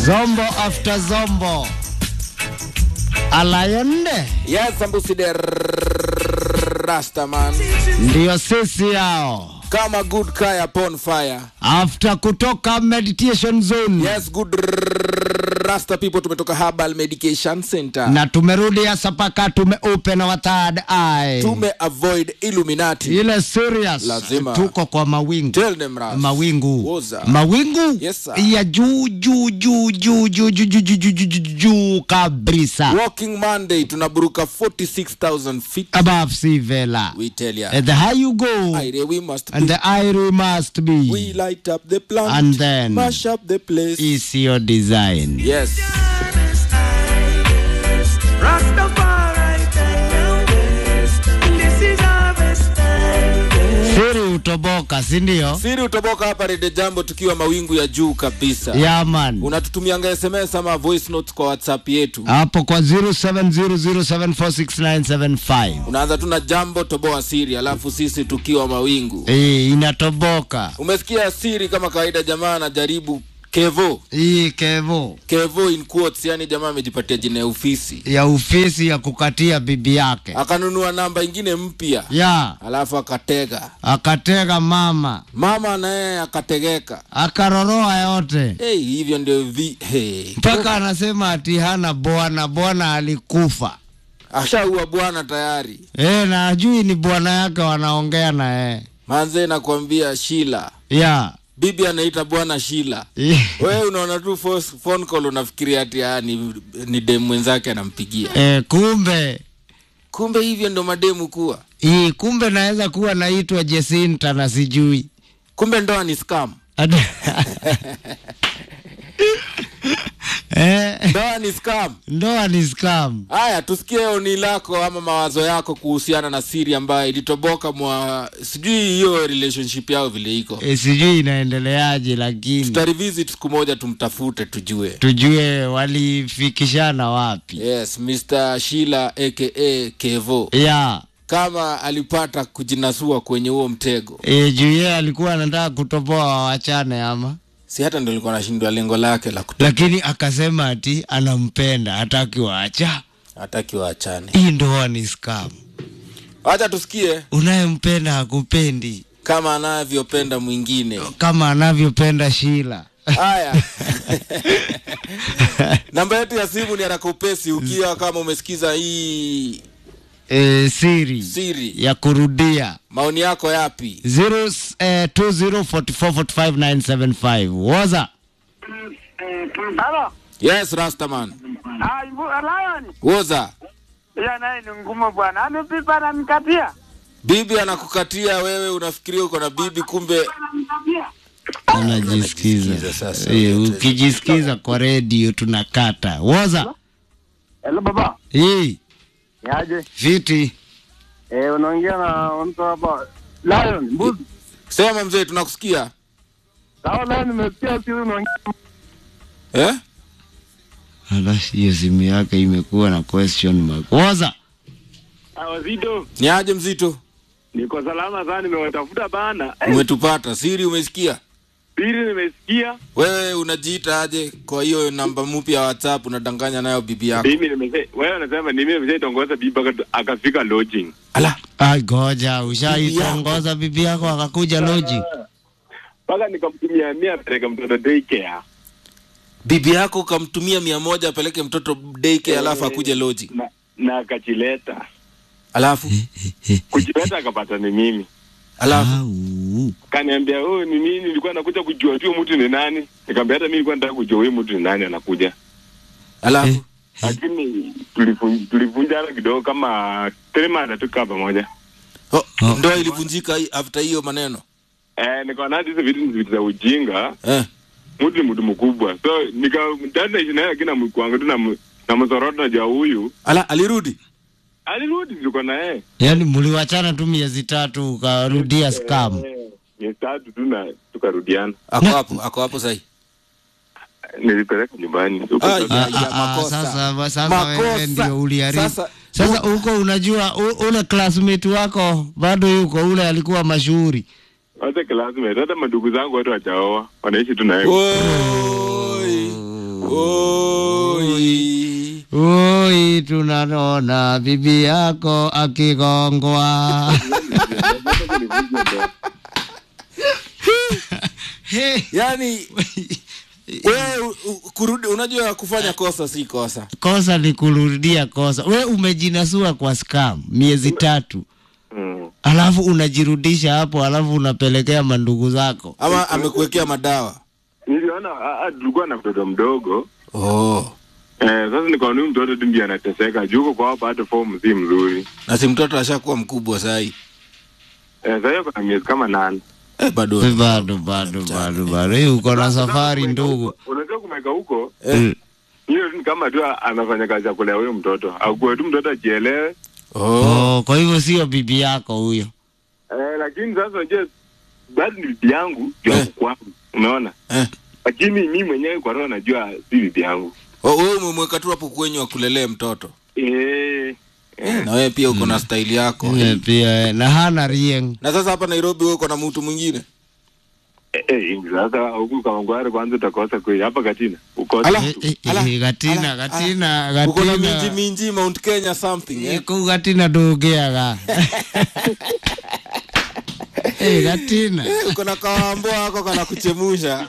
Zombo after zombo. Alayonde Yes, Sambusi the Rastaman. ndiyo sisi yao. Kama good kaya upon fire. After kutoka meditation zone Yes, good Rasta people tumetoka Herbal Medication Center. na tumerudi hasa paka tumeopen our third eye. Tume avoid Illuminati. ile serious Lazima. tuko kwa mawingu Tell them Ras. mawingu Woza. mawingu Yes, sir. ya juu juu juu juu juu juu juu juu juu juu juu juu kabisa Walking Monday tunaburuka 46,000 feet. above sea vela We tell ya. and the higher you go Aire, we must and be. the higher you must We be light up the plant. And then- mash up the place. is your design Yes. siri utoboka sindio Siri utoboka hapa Rede Jambo tukiwa mawingu ya juu kabisa. yaman Unatutumianga SMS ama voice notes kwa WhatsApp yetu. hapo kwa 0700746975 Unaanza tu na jambo toboa siri, alafu sisi tukiwa mawingu. hii inatoboka Umesikia siri kama kawaida, jamaa anajaribu Kevo. hii kevo Kevo in quotes, yani jamaa amejipatia jina ya ofisi. ya ofisi ya kukatia bibi yake Akanunua namba ingine mpya. ya Alafu akatega. akatega mama Mama naye akategeka. akaroroa yote Hey, hivyo ndio vi hey. mpaka anasema ati hana bwana bwana alikufa Ashaua bwana tayari. e, na ajui ni bwana yake wanaongea na e. Manze nakwambia Shila. ya Bibi anaita bwana Shila. Wewe unaona tu fos- phone call unafikiria ati ah, ni, ni dem mwenzake anampigia. e, kumbe Kumbe hivyo ndo mademu kuwa. hii kumbe naweza kuwa naitwa Jesinta na sijui Kumbe ndoa ni scam. Ade- eh, Ndoa ni scam. ndoa ni scam Haya, tusikie oni lako ama mawazo yako kuhusiana na siri ambayo ilitoboka mwa sijui hiyo relationship yao vile iko. e, sijui inaendeleaje lakini Tutarevisit siku moja tumtafute tujue. tujue walifikishana wapi Yes, Mr. Shila aka Kevo. ya Kama alipata kujinasua kwenye huo mtego. e, juu yeye alikuwa anataka kutoboa wawachane ama Si hata ndio alikuwa anashindwa lengo lake la kuto lakini akasema ati anampenda hataki waacha hataki waachane. hii ndoa ni scam Wacha tusikie unayempenda hakupendi kama anavyopenda mwingine. kama anavyopenda shila Haya, namba yetu ya simu ni haraka upesi, ukiwa kama umesikiza hii e, siri siri. ya kurudia Maoni yako yapi? 0204445975 woza Halo. Yes, Rastaman. Ah, Ibu- Lion. Woza, Hiyo naye ni ngumu bwana. Amepipa na mkatia. bibi anakukatia wewe, unafikiria uko na bibi, kumbe anajisikiza Anajisikiza sasa. Eh, ukijisikiza kwa redio tunakata woza Hello baba. hii Yaje? viti Eh, unaongea na mtu hapa. Lion, mbuzi. sema mzee, tunakusikia Sawa Lion, nimesikia si unaongea. eh? Ala, hiyo simu yake imekuwa na question mark woza Ah, Wazito, Ni aje mzito, niko salama sana, nimewatafuta bana. Eh, umetupata siri, umesikia Pili nimesikia, wewe unajiita aje kwa hiyo namba mpya ya WhatsApp unadanganya nayo bibi yako? mimi nimese, wewe unasema ni mimi nimeshaitongoza bibi mpaka akafika lodging. Ala, ai goja ushaitongoza bibi yako akakuja loji Mpaka nikamtumia mia peleka mtoto daycare. bibi yako ukamtumia mia moja apeleke mtoto daycare, alafu akuje loji, Na, na akachileta. alafu Kuchileta akapata ni mimi. alafu Au. Kaniambia, "Oh, ni mimi nilikuwa nakuja kujua tu mtu ni nani." Nikamwambia hata mimi nilikuwa nataka kujua huyu mtu ni nani anakuja. alafu Lakini tulivun- tulivunjana kidogo kama trema tukaa pamoja. oh, Oh. ndoa ilivunjika hi- after hiyo maneno Eh, nikaona hadi hizo vitu ni vitu za ujinga. eh. mtu ni mtu mkubwa so nika ndani naishi naye lakini namkwangu tu nam- namsorota na jua huyu Ala, alirudi alirudi tuko na yeye yaani mliwachana tu miezi tatu ukarudia scam Eh, miezi tatu tu na tukarudiana ako hapo ako hapo sahi nilipeleka nyumbani Huko Ai, sasa- ya, Ah, ah, ah, makosa. sasa sasa Makosa. wewe ndio uliharibu Sasa- sasa huko unajua u- ule classmate wako bado yuko ule alikuwa mashuhuri hata classmate hata madugu zangu watu wachaoa wanaishi tu na yeye Oi. tunaona bibi yako akigongwa. Hey. yani wewe u- u- kurudi unajua kufanya kosa si kosa kosa ni kurudia kosa. We umejinasua kwa scam miezi tatu, Mm. alafu unajirudisha hapo, alafu unapelekea mandugu zako. ama amekuwekea madawa Niliona ah, ah, tulikuwa na mtoto mdogo oh. eh, sasa nikaona huyu mtoto tu ndiye anateseka juu huko kwao bado fomu si mzuri na si mtoto ashakuwa mkubwa sahii eh, sasa hiyo kuna miezi kama nane eh, bado Bado bado bado bado, hii uko na safari ndugu. unajua kumeka huko Mm. hiyo ni kama tu anafanya kazi ya kulea huyo mtoto akuwe tu mtoto ajielewe oh. Oh, kwa hivyo sio bibi yako huyo. eh, lakini sasa unajua bado ni bibi yangu ya Eh. kwangu unaona Eh. lakini mi mwenyewe kwa roho najua si bibi yangu Oh, wewe umemweka tu hapo kwenye wakulelee mtoto eh, eh, na wewe pia uko na staili yako Eh, Pia eh, na hana rieng. na sasa hapa nairobi wewe uko na mtu mwingine eh, eh, sasa huku Kawangware kwanza utakosa kweli hapa Katina ukosa Ala. Eh, eh, Ala, eh, Gatina, ala, Gatina, uko na minji Gatina. minji mount kenya something eh? Kuu Gatina ndugiaga. Eh, Gatina. Eh, uko na kawambo wako kana kuchemusha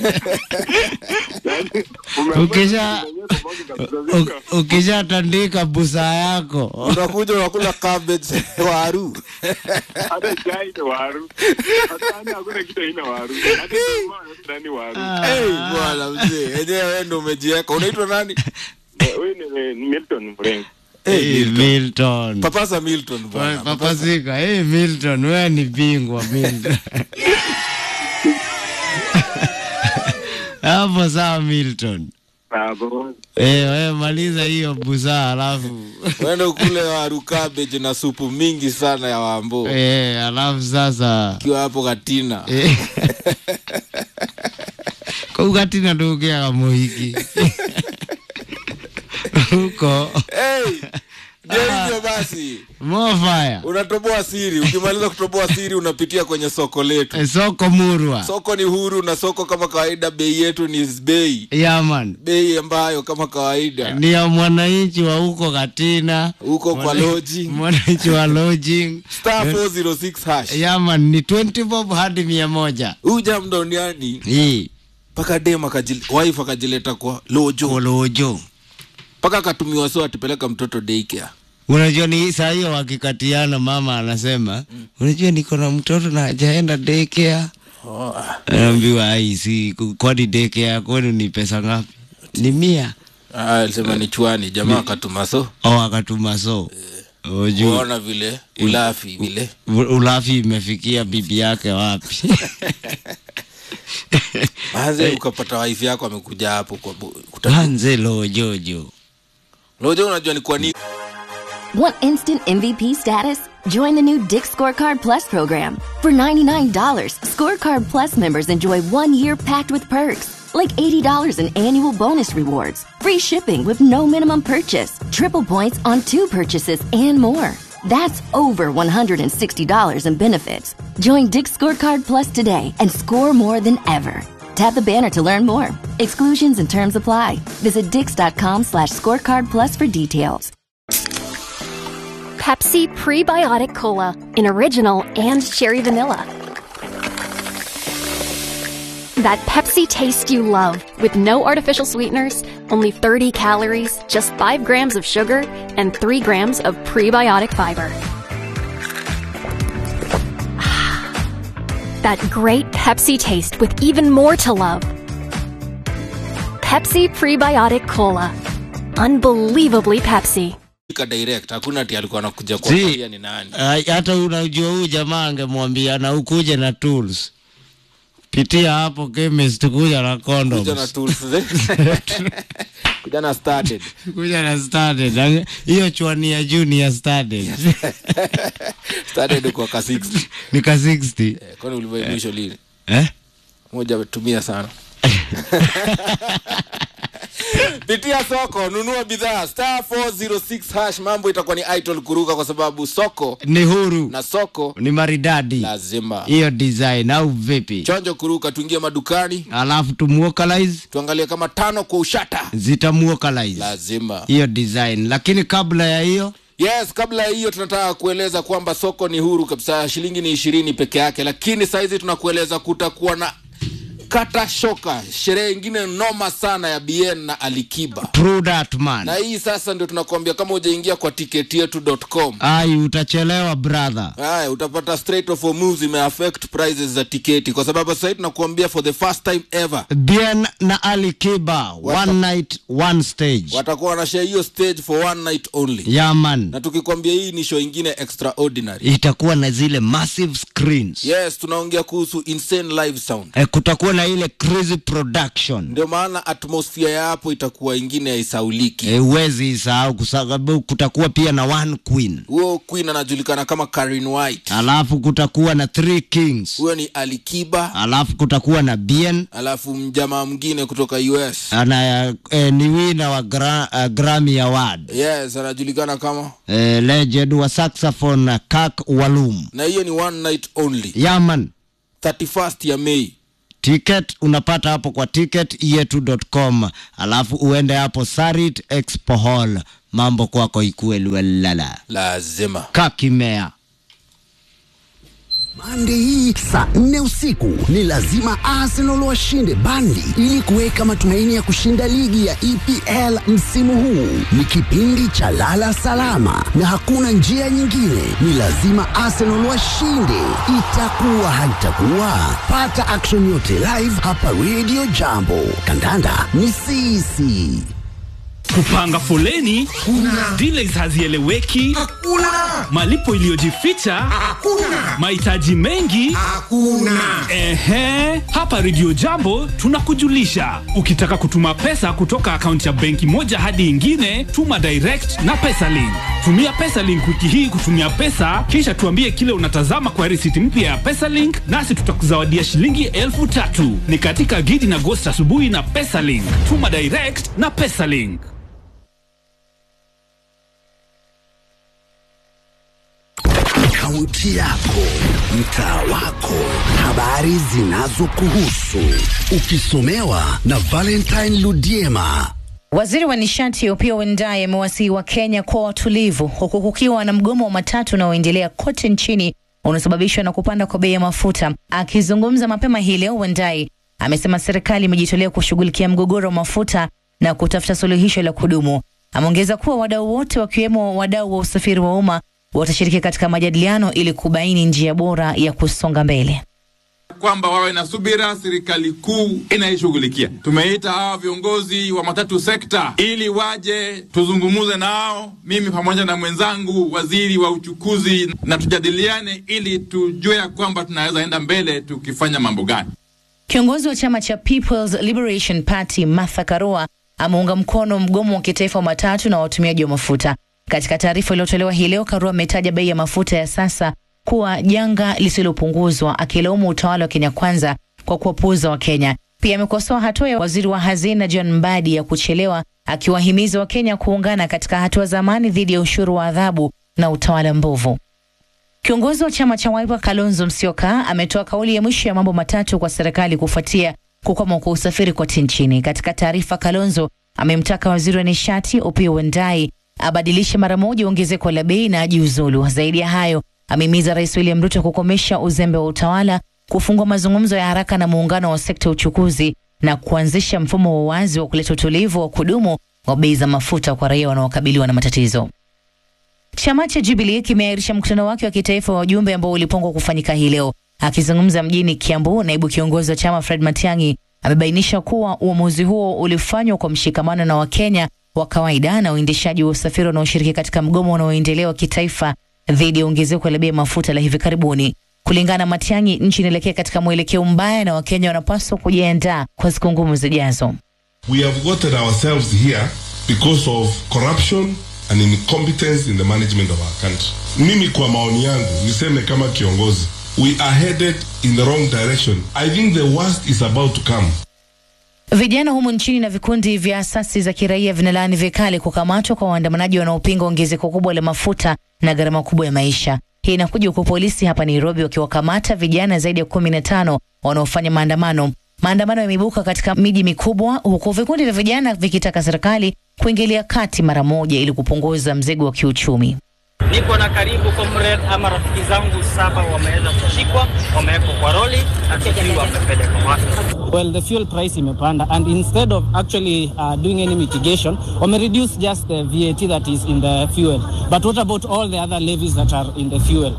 Ukisha u- ukishatandika busa yako unakuja unakula cabbage waru hata chai ni waru hata yani hakuna kitu haina waru hata jamaa nani waru hey, bwana mzee enyewe wewe ndo umejieka unaitwa nani Eh, huyu ni ni Milton Mrengo Eh, Milton. papasa milton bwana Papasika, hey Milton, wewe ni bingwa Milton. Hapo sawa Milton. hapo Eh, wewe maliza hiyo busaa alafu wende ukule waru cabbage na supu mingi sana ya wambo eh, alafu sasa ukiwa hapo katina eh. Kugatina ndugiaga muhiki huko hey, ndio hivyo basi mofaya unatoboa siri ukimaliza kutoboa siri unapitia kwenye soko letu Eh, soko murwa soko ni huru na soko kama kawaida bei yetu ni bei yaman bei ambayo kama kawaida ni ya mwananchi wa huko Katina, huko kwa loji mwananchi wa lodging star 406 hash yaman ni 20 bob hadi mia moja huja mdoniani hii mpaka dem akajil- wife akajileta kwa lojo kolojo. mpaka akatumiwa so atipeleka mtoto daycare Unajua ni saa hiyo wakikatiana, mama anasema unajua niko na mtoto na hajaenda daycare. Anaambiwa ai, si kwani daycare kwenu ni pesa ngapi? Ni mia. Ah, alisema ni chwani jamaa akatuma so Au akatuma so Ujue kuona vile ulafi vile u- ulafi imefikia bibi yake wapi? manze ukapata wife yako amekuja hapo kwa bu- kuta- Manze lojojo. lojo unajua ni kwa nini Want instant MVP status? Join the new Dick Scorecard Plus program. For $99, Scorecard Plus members enjoy one year packed with perks, like $80 in annual bonus rewards, free shipping with no minimum purchase, triple points on two purchases, and more. That's over $160 in benefits. Join Dick Scorecard Plus today and score more than ever. Tap the banner to learn more. Exclusions and terms apply. Visit dix.com slash scorecard plus for details. Pepsi Prebiotic Cola in original and cherry vanilla. That Pepsi taste you love with no artificial sweeteners, only 30 calories, just 5 grams of sugar, and 3 grams of prebiotic fiber. that great Pepsi taste with even more to love. Pepsi Prebiotic Cola. Unbelievably Pepsi. Ka direct hakuna ati alikuwa anakuja Si. kuangalia ni nani Ai, hata unajua huyu jamaa angemwambia na ukuje na tools. Pitia hapo chemist kuja na kuja na condoms. tools eh? kuja na started Kuja na started. Ange- Hiyo chwani ya juu ni ya started. started kwa ka 60 ni ka 60. Eh, kwani ulivyo mwisho lini Eh? moja tumia sana pitia soko nunua bidhaa star 406 hash mambo itakuwa ni idol kuruka kwa sababu soko ni huru na soko ni maridadi lazima hiyo design au vipi chonjo kuruka tuingie madukani alafu tumuokalize tuangalie kama tano kwa ushata zitamuokalize lazima hiyo design lakini kabla ya hiyo yes kabla ya hiyo tunataka kueleza kwamba soko ni huru kabisa shilingi ni ishirini peke yake lakini sahizi tunakueleza kutakuwa na kata shoka sherehe ingine noma sana ya bn na alikiba true that man na hii sasa ndio tunakuambia kama ujaingia kwa tiketi yetu.com ai utachelewa brother haya utapata straight of moves imeaffect prices za tiketi kwa sababu sasa hivi tunakuambia for the first time ever bien na alikiba one night one stage watakuwa wanashare hiyo stage for one night only yaman na tukikwambia hii ni show ingine extraordinary itakuwa na zile massive screens yes tunaongea kuhusu insane live sound e, kutakuwa na ile crazy production ndio maana atmosphere ya hapo itakuwa ingine haisauliki e, uwezi isahau kwa sababu kutakuwa pia na one queen huyo queen anajulikana kama Karen White alafu kutakuwa na three kings huyo ni alikiba alafu kutakuwa na bien alafu mjamaa mwingine kutoka us ana e, ni wina wa gra, uh, grammy award yes anajulikana kama e, legend wa saxophone kak walum na hiyo ni one night only yaman 31st ya mei ticket unapata hapo kwa ticket yetu.com alafu uende hapo sarit expo hall mambo kwako ikuwe lwelala lazima kakimea Mande hii saa nne usiku ni lazima Arsenal washinde Burnley ili kuweka matumaini ya kushinda ligi ya EPL msimu huu. Ni kipindi cha lala salama na hakuna njia nyingine, ni lazima Arsenal washinde. Itakuwa haitakuwa, pata action yote live hapa Radio Jambo. Kandanda ni sisi. kupanga foleni kuna delays hazieleweki Hakuna! malipo iliyojificha Hakuna! mahitaji mengi Hakuna! ehe hapa redio jambo tunakujulisha ukitaka kutuma pesa kutoka akaunti ya benki moja hadi ingine tuma direct na pesalink tumia pesalink wiki hii kutumia pesa kisha tuambie kile unatazama kwa risiti mpya ya pesalink nasi tutakuzawadia shilingi elfu tatu ni katika gidi na gost asubuhi na pesalink tuma direct na pesalink Kaunti yako, mtaa wako, habari zinazokuhusu, ukisomewa na Valentine Ludiema. Waziri wa nishati Opiyo Wandayi amewasihi wa Kenya kuwa watulivu huku kukiwa na mgomo wa matatu unaoendelea kote nchini unasababishwa na kupanda kwa bei ya mafuta. Akizungumza mapema hii leo, Wandayi amesema serikali imejitolea kushughulikia mgogoro wa mafuta na kutafuta suluhisho la kudumu. Ameongeza kuwa wadau wote wakiwemo wadau wa usafiri wa umma watashiriki katika majadiliano ili kubaini njia bora ya kusonga mbele. kwamba wawe na subira, serikali kuu inaishughulikia. Tumeita hawa viongozi wa matatu sekta ili waje tuzungumuze nao, mimi pamoja na mwenzangu waziri wa uchukuzi, na tujadiliane ili tujue ya kwamba tunaweza enda mbele tukifanya mambo gani. Kiongozi wa chama cha People's Liberation Party Martha Karua ameunga mkono mgomo wa kitaifa wa matatu na watumiaji wa mafuta. Katika taarifa iliyotolewa hii leo, Karua ametaja bei ya mafuta ya sasa kuwa janga lisilopunguzwa, akilaumu utawala wa Kenya Kwanza kwa kuwapuuza Wakenya. Pia amekosoa hatua ya waziri wa hazina John Mbadi ya kuchelewa, akiwahimiza Wakenya kuungana katika hatua za amani dhidi ya ushuru wa adhabu na utawala mbovu. Kiongozi wa chama cha Wiper Kalonzo Musyoka ametoa kauli ya mwisho ya mambo matatu kwa serikali kufuatia kukwama kwa usafiri kote nchini. Katika taarifa, Kalonzo amemtaka waziri wa nishati Opiyo Wandayi abadilishe mara moja ongezeko la bei na ajiuzulu. Zaidi ya hayo, amehimiza Rais William Ruto kukomesha uzembe wa utawala, kufungua mazungumzo ya haraka na muungano wa sekta ya uchukuzi na kuanzisha mfumo wa wazi wa kuleta utulivu wa kudumu wa bei za mafuta kwa raia wanaokabiliwa na matatizo. Chama cha Jubilee kimeahirisha mkutano wake wa kitaifa wa wajumbe ambao ulipangwa kufanyika hii leo. Akizungumza mjini Kiambu, naibu kiongozi wa chama Fred Matiang'i amebainisha kuwa uamuzi huo ulifanywa kwa mshikamano na Wakenya wa kawaida na uendeshaji wa usafiri unaoshiriki katika mgomo unaoendelea wa kitaifa dhidi ya ongezeko la bei ya mafuta la hivi karibuni. Kulingana na Matiang'i, nchi inaelekea katika mwelekeo mbaya na Wakenya wanapaswa kujiandaa kwa siku ngumu zijazo. We have gotten ourselves here because of corruption and incompetence in the management of our country. Mimi kwa maoni yangu niseme kama kiongozi, we are headed in the wrong direction. I think the worst is about to come. Vijana humu nchini na vikundi vya asasi za kiraia vinalaani vikali kukamatwa kwa waandamanaji wanaopinga ongezeko kubwa la mafuta na gharama kubwa ya maisha. Hii inakuja huku polisi hapa Nairobi wakiwakamata vijana zaidi ya kumi na tano wanaofanya maandamano. Maandamano yameibuka katika miji mikubwa, huku vikundi vya vijana vikitaka serikali kuingilia kati mara moja ili kupunguza mzigo wa kiuchumi. Niko na karibu comrade ama rafiki zangu saba wameweza kushikwa, wamewekwa kwa roli na tukiwa wamepelekwa wapi. Well, the fuel price imepanda and instead of actually uh, doing any mitigation, wame reduce just the VAT that is in the fuel. But what about all the other levies that are in the fuel?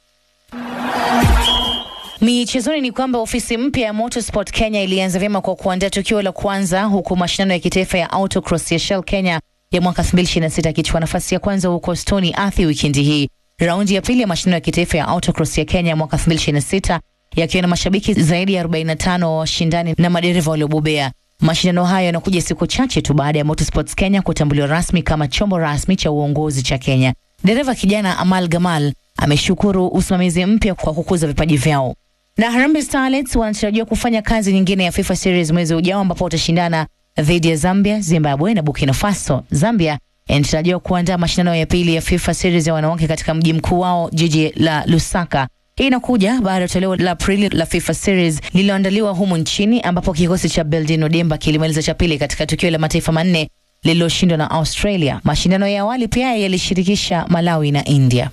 Michezoni ni kwamba ofisi mpya ya Motorsport Kenya ilianza vyema kwa kuandaa tukio la kwanza huku mashindano ya kitaifa ya autocross ya Shell Kenya ya mwaka 2026 akichukua nafasi ya kwanza huko Stony Athi wikendi hii. Raundi ya pili ya mashindano ya kitaifa ya autocross ya Kenya ya mwaka 2026 yakiwa na mashabiki zaidi ya 45 wa washindani na madereva waliobobea. Mashindano hayo yanakuja siku chache tu baada ya Motorsports Kenya kutambuliwa rasmi kama chombo rasmi cha uongozi cha Kenya. Dereva kijana Amal Gamal ameshukuru usimamizi mpya kwa kukuza vipaji vyao. Na Harambee Starlets wanatarajiwa kufanya kazi nyingine ya FIFA Series mwezi ujao ambapo watashindana dhidi ya Zambia, Zimbabwe na Burkina Faso. Zambia inatarajiwa kuandaa mashindano ya pili ya FIFA Series ya wanawake katika mji mkuu wao jiji la Lusaka. Hii inakuja baada ya toleo la Aprili la FIFA Series lililoandaliwa humu nchini ambapo kikosi cha Beldino Demba kilimaliza cha pili katika tukio la mataifa manne lililoshindwa na Australia. Mashindano ya awali pia yalishirikisha Malawi na India.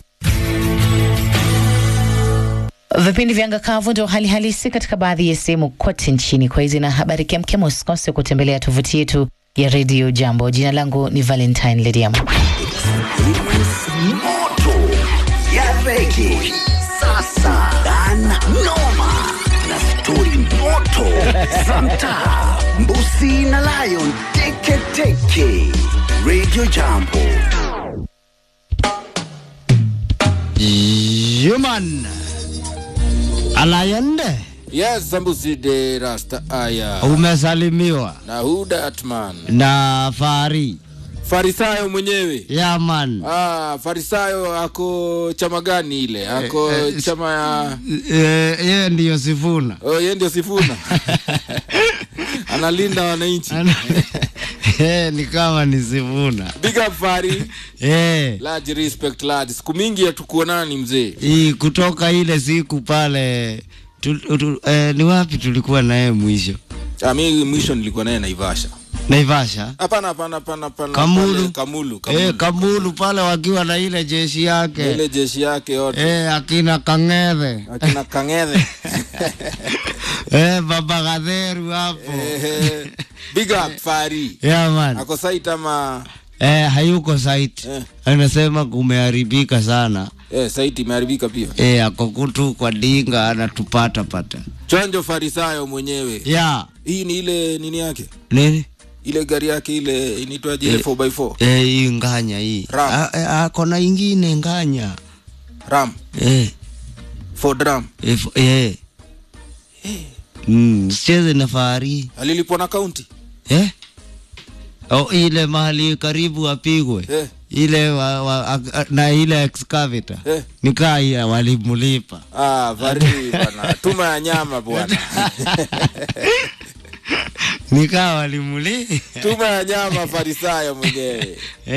Vipindi vya anga kavu ndio hali halisi katika baadhi ya sehemu kote nchini. Kwa hizi na habari kemkem, usikose kutembelea tovuti yetu ya redio Jambo. Jina langu ni Valentine Lediam. moto ya rege sasa dan noma na stori moto za mtaa mbusi na lion teketeke radio jambo Human Alayande, Yes, Sambusi de Rasta Aya. umesalimiwa Na Huda Atman. na Fari Farisayo mwenyewe. ya man Ah, Farisayo ako chama gani ile? Ako Eh, eh, chama ya Eh, yeye ndiyo Sifuna Oh, yeye ndio Sifuna. Analinda wananchi. Eh, ni kama ni Sifuna Big up Fari. Eh, Large respect lad. Siku mingi hatukuonana ni mzee. hii kutoka ile siku pale tu, tu, eh, ni wapi tulikuwa naye mwisho? Ah, mimi mwisho nilikuwa naye Naivasha. Naivasha Hapana, hapana, hapana, hapana. Kamulu. Pale, Kamulu, Kamulu. Eh, Kamulu pale wakiwa na ile jeshi yake Ile jeshi yake yote. eh, akina Kang'ethe Akina Kang'ethe. eh, baba Gatheru hapo Eh, Big up Fari. yeah, man. Ako site ama Eh, hayuko site Eh. anasema kumeharibika sana eh, site imeharibika pia. eh, ako kutu kwa dinga anatupata pata Chonjo Farisayo mwenyewe. ya Hii ni ile nini yake? nini Ile gari yake ile inaitwaje ile Eh. 4x4? eh, hii nganya hii Ram. Ah, eh, ako na ingine nganya Ram, eh, Ford Ram. eh, f- eh. Mm, sicheze na fahari Alilipwa na kaunti. eh? oh, ile mahali karibu apigwe Eh. ile wa, wa, a- na ile excavator Eh. nikaa ya walimulipa Ah, vari bwana. Tuma ya nyama bwana. nikaa walimuli Tuma ya nyama Farisayo mwenyewe.